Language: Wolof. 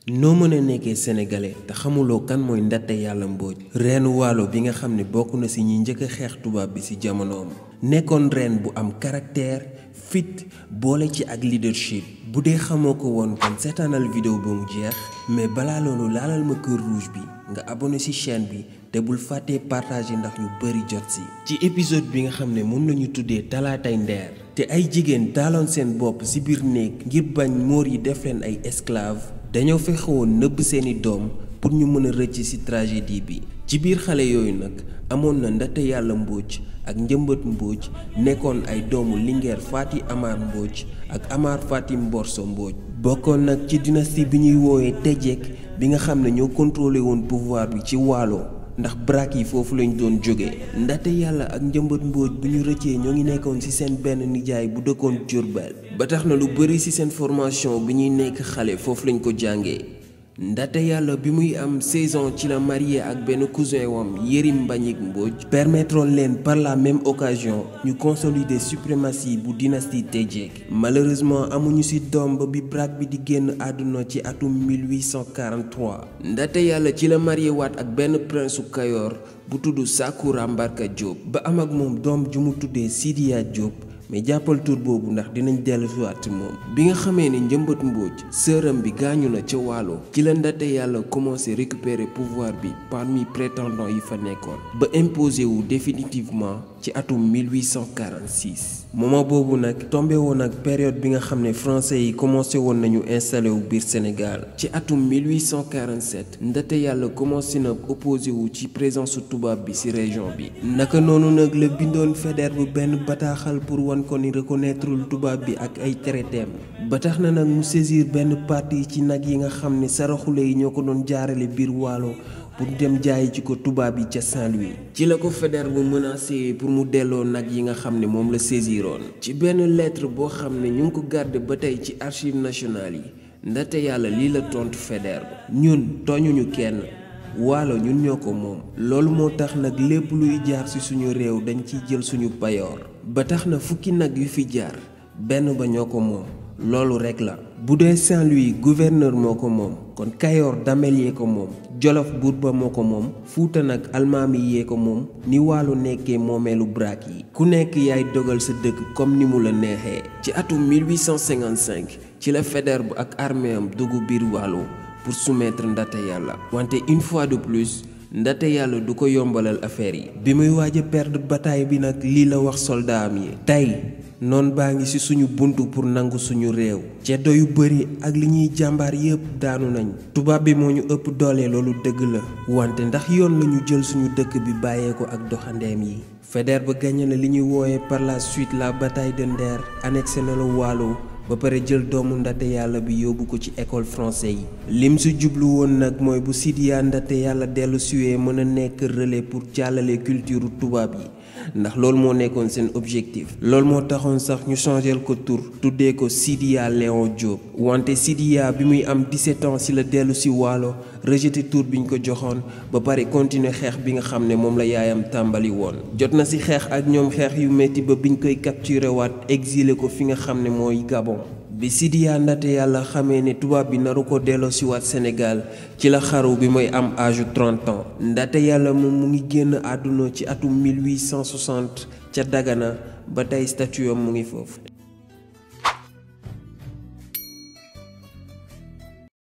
noo mën a nekkee sénégalais te xamuloo kan mooy Ndaté Yàlla Mbodj reenu waalo bi nga xam ne bokk na ci ñi njëkk a xeex tubaab bi ci jamonoom nekkoon reen bu am caractère fit boole ci ak leadership bu dee xamoo ko woon kon seetaanal vidéo ba mu jeex mais balaa loolu laalal ma kër rouge bi nga abonné ci chaîne bi te bul fàttee partager ndax ñu bari jot ci ci épisode bi nga xam ne moom la ñu tuddee talaatay ndeer te ay jigéen taaloon seen bopp ci biir néeg ngir bañ móor yi def leen ay esclave dañoo fexe woon nëbb seeni doom pour ñu mën a rëcc ci tragédie bi ci biir xale yooyu nag amoon na Ndaté Yàlla Mbodj ak Njëmbat Mbodj nekkoon ay doomu Linguère Faty Amar Mbodj ak Amar Faty Mborso Mbodj bokkoon nag ci dynastie bi ñuy woowee Téjek bi nga xam ne ñoo contrôlé woon pouvoir bi ci Waalo ndax brak yi foofu lañ doon jóge Ndaté Yàlla ak Njëmbat Mbodj bu ñu rëccee ñoo ngi nekkoon ci seen benn nijaay bu dëkkoon Jurbel ba tax na lu bari ci seen formation bi ñuy nekk xale foofu lañ ko jàngee Ndaté Yàlla bi muy am saison ci la marié ak benn cousin wam Yérim Mbagnick Mbodj permettre leen par la même occasion ñu consolider suprématie bu dynastie Téjek malheureusement amuñu ci doom ba bi brak bi di génn àdduna ci atum 1843 Ndaté Yàlla ci la marié waat ak benn prince su Kayoor bu tudd Sakura Mbarka Diop ba am ak moom doom ju mu tuddee Sidiya Diop mais jàppal tur boobu ndax dinañ dellu siwaat moom bi nga xamee ne Njëmbat Mbodj sëram bi gaañu na ca Waalo ci la Ndaté Yàlla commencé récupérer pouvoir bi parmi prétendants yi fa nekkoon ba imposé wu définitivement ci atum 1846 moment boobu nag tombé woon ak période bi nga xam ne français yi commencé woon nañu installé wu biir Sénégal ci atum 1847 Ndaté Yàlla commencé na opposé wu ci présence tubaab bi ci région bi naka noonu nag la bindoon Faidherbe bu benn bataaxal pour wan ko ni reconnaîtrul tubaab bi ak ay traitéem ba tax na nag mu saisir benn partie ci nag yi nga xam ne saraxule yi ñoo ko doon jaarale biir Waalo pour dem jaayi ci ko tubaab yi ca Saint-Louis ci la ko Faidherbe bu menacé pour mu delloo nag yi nga xam ne moom la saisiroon ci benn lettre boo xam ne ñu ngi ko garder ba tey ci archives nationales yi Ndaté Yàlla lii la tontu Faidherbe ñun tooñuñu kenn waalo ñun ñoo ko moom loolu moo tax nag lépp luy jaar ci suñu réew dañ ciy jël suñu payoor ba tax na fukki nag yu fi jaar benn ba ñoo ko moom loolu rekk la bu dee Saint-Louis gouverneur moo ko moom kon Kayoor damel yee ko moom Jolof buur ba moo ko moom Fuuta nag almaami yee ko moom ni waalo nekkee moomeelu brak yi ku nekk yaay dogal sa dëkk comme ni mu la neexee ci atum 1855 ci la Faidherbe ak armée am dugg biir waalo pour soumettre Ndaté Yàlla wante une fois de plus Ndaté Yàlla du ko yombalal affaire yi bi muy waaj a perdre bataille bi nag lii la wax soldat am yi tey noon baa ngi ci suñu buntu pour nangu suñu réew ceddo yu bari ak li ñuy jàmbaar yépp daanu nañ tubaab bi moo ñu ëpp doole loolu dëgg la wante ndax yoon lañu jël suñu dëkk bi bàyyee ko ak doxandeem yi Faidherbe ba gagné na li ñuy woowe par la suite la bataille de Nder annexé na la Waalo ba pare jël doomu Ndaté Yàlla bi yóbbu ko ci école français yi lim si jublu woon nag mooy bu Sidiya Ndaté Yàlla dellu siwee mën a nekk relais pour jàllale culture tubaab yi ndax loolu moo nekkoon seen objectif loolu moo taxoon sax ñu changel ko tur tuddee ko Sidiya Léon Diop wante Sidiya bi muy am 17 ans ci la dellu si Waalo rejeté tur biñ ko joxoon ba pare continuer xeex bi nga xam ne moom la yaayam tàmbali woon jot na ci xeex ak ñoom xeex yu metti ba biñ koy capturé waat exilé ko fi nga xam ne mooy Gabon bi Sidiya Ndaté Yàlla xamee ne tubaab bi naru ko delloo si waat Sénégal ci la xaru bi mooy am âge 30 ans Ndaté Yàlla moom mu ngi génn àdduna ci atum 1860 ca Dagana ba tey statue am mu ngi foofu